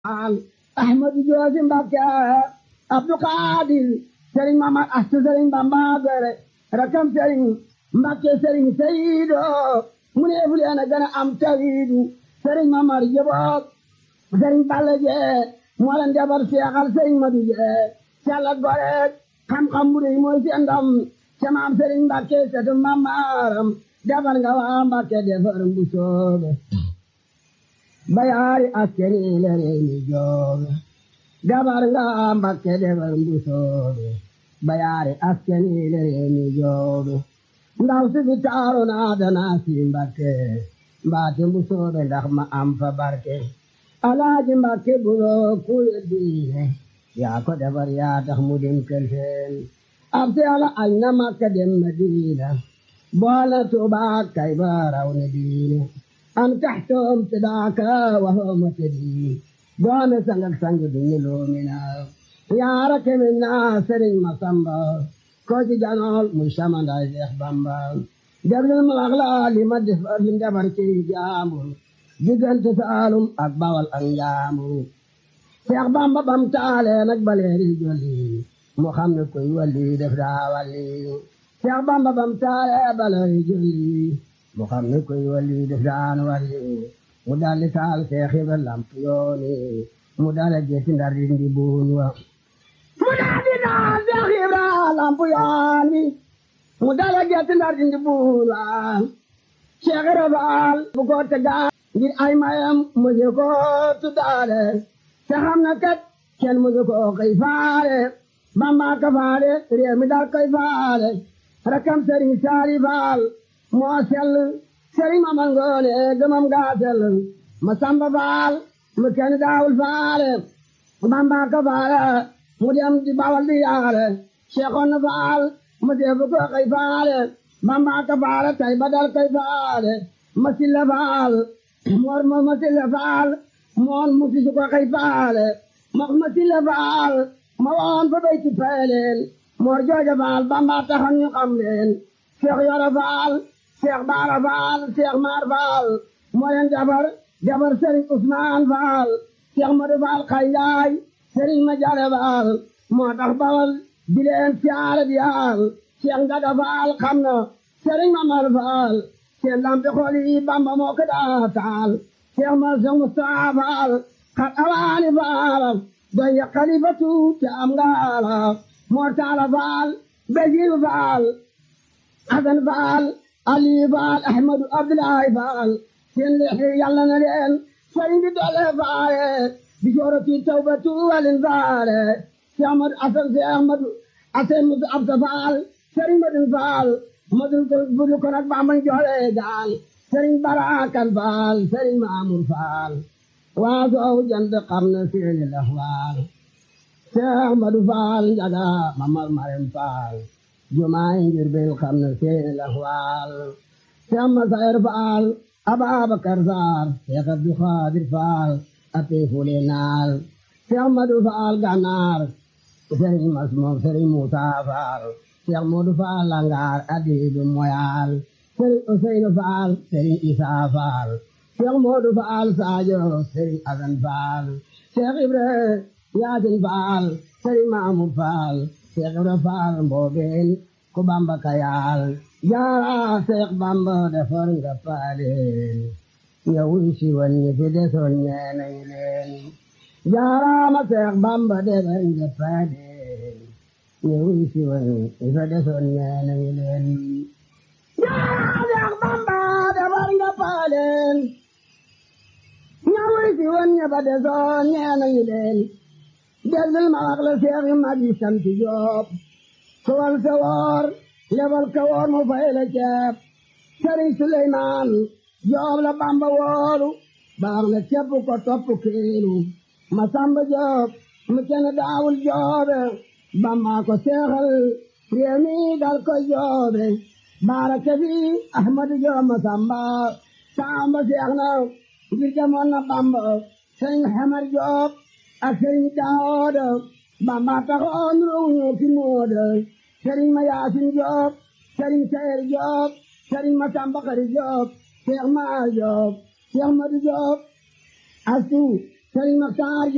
al ahmadu joosi mbakke abdu xaadir sëriñ mamad astu sëriñ bamba gore rakam sëriñ mbakke sëriñ sayido mu ne fu leen a gën a am tawiidu sëriñ mamar jëboog sëriñ balla jee moo leen jabar seexal sëriñ madu jee càlla gore xam-xam bu rëy mooy seen ndam ca maam sëriñ mbakke setu mamaram defar nga waa mbakke defar bu soobe bayaari askeni le réew mi joobe defar nga waa mbakke defar bu soobe bayaari askeni le réew mi joobe ndaw si fi taaru naa danaa si mbakke mbaate bu soobe ndax ma am fa barke alaaji mbakke buloo kuye diine yaa ko defar yaa tax mu dem kelfeen ab si ala añ na makka dem madina boole tuubaa kay ba raw ne diine am taxtoom sidaaka waxooma tëddi doome sangak sangi duñu loomina yaara kemin naa sëriñ masamba ko ci janool muy samandaay Seex Bamba déglul ma wax la li ma defar li defar ci jaambur diggante Saalum ak Bawal ak Njaambur Seex Bamba bam taale nag baleeri jolli mu xam ne koy walli def daa walli Seex Bamba bam taale baleeri jolli mu xam ne koy walli def daan walli mu dalli taal Seex Ibra lamp yooni mu dale gesi ndar dindi buun wa mu dalli taal Seex Ibra lamp yooni mu dale gesi ndar dindi buun wa Seex Ibra Faal bu ko tegaa ngir ay mayam mujj ko tuddaale te xam na kat kenn mujj ko koy faale Bamba ka faale réew mi daal koy faale rakam Sëriñ Saali Faal moo sell Sëriñ Mamar Ngoone gëmam gaa sell ma Samba Faal mu kenn daawul faale Bamba ka faale mu dem di Bawal di yaale Seexoon Faal mu defu ko koy faale Bamba ka faale tay ba dal koy faale ma Silla Faal moor ma ma Silla Faal moon mu si su ko koy faale ma ma Silla Faal ma woon fa bay ci peeleel moor jooja Faal Bamba taxoon ñu xam leen Seex Yoro Faal Seex Baara Faal Seex Maar Faal moo leen jabar jabar Sëriñ Usmaan Faal Seex Madu Faal Xayyaay Sëriñ ma Jare Faal moo tax Bawal di leen siyaare di yaal Seex Njaga Faal xam na Sëriñ Mamar Faal seen lampi xool yi Bamba moo ko daa taal Seex ma Seex Mustafaa Faal xat awaani Faal doy ya xalifatu te am ngaala moo taala Faal Basiiru Faal Asan Faal Ali Faal Ahmadu Abdoulaye Faal seen lexi yàlla na leen sëriñ bi doole faale bi joorati tawbatu walin faale si Ahmadu Asan si Ahmadu Asan Musa Absa Faal sëriñ Madun Faal Madun ko budu ko nag Bamba joole gaal sëriñ Barakan Faal sëriñ Maamur Faal waa soow jant xam na seeni laxwaal si Ahmadu Faal njaga Mamar Marem Faal jumaay ngir bil xam na seeni laxwaal si amma sayar Faal Ababakar Saar Seex Abdu Xaadir Faal api fule naal Seex Madu Faal Ganaar Sëriñ Masmoom Sëriñ Muusa Faal Seex Moodu Faal Langaar Adiidu Moyaal Sëriñ Useynu Faal Sëriñ Isaa Faal Seex Moodu Faal Saajo Sëriñ Asan Faal Seex Ibra Yaasin Faal Sëriñ Maamur Faal Seex Ibra Faal Mboobeen ku Bamba kayaal jaara Seex Bamba defar nga paaleen nga wuy si woon ñi fi desoon ñee nañu leen jaaraama Seex Bamba defar nga paaleen nga wuy si woon ñi fi desoon ñee nañu leen jaara Seex Bamba defar nga paaleen nga wuy si woon ñi fi desoon ñee nañu leen déglul ma wax la Seex yi mag yi sant Jóob sowal sa woor lebal ka woor mu fay la ceeb sëriñ Suleymaan Joob la Bamba woolu baax na ceeb ko topp kiilu ma Samba Joob mu kenn daawul joobe Bamba ko seexal réew mi dal ko joobe baara kefi Ahmadu Joob ma Samba Samba seex na ngir demoon na Bamba sëriñ Xamar Joob ak sëriñ Daawuda Bamba taxoon ruuñu ki mooda sëriñ ma Yaasin Joob sëriñ Sayer Joob sëriñ ma Samba Xari Joob Seex ma Joob Seex Madu Joob asu sëriñ Maxtaar